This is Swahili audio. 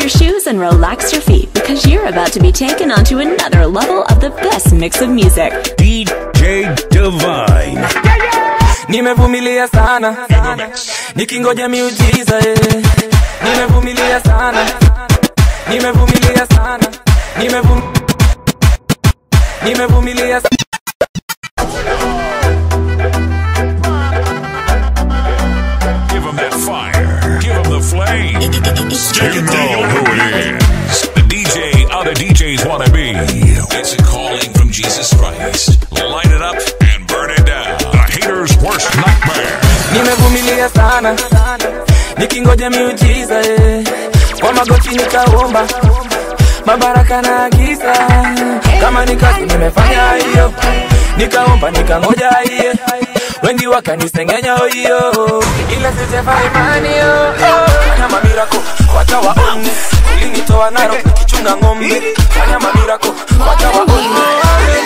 your shoes and relax your feet because you're about to be taken onto another level of the best mix of music. DJ Divine. nimevumilia sana nikingoja miujiza eh. nimevumilia sana nimevumilia sana nimevum nimevumilia sa- Give him that fire. Give him the flame. You know who it is. The DJ other DJs want to be. It's a calling from Jesus Christ. Light it up and burn it down. The hater's worst nightmare. nimevumilia sana nikingoja miujiza eh. kwa magoti nikaomba mabaraka na agiza kama ni kazi nimefanya hiyo nikaomba nikangoja hiye wengi wakanisengenya hiyo ila sijafa imani yo fanya mamirako wacha waone ulinitoa naro nikichunga ng'ombe fanya mamirako wacha waone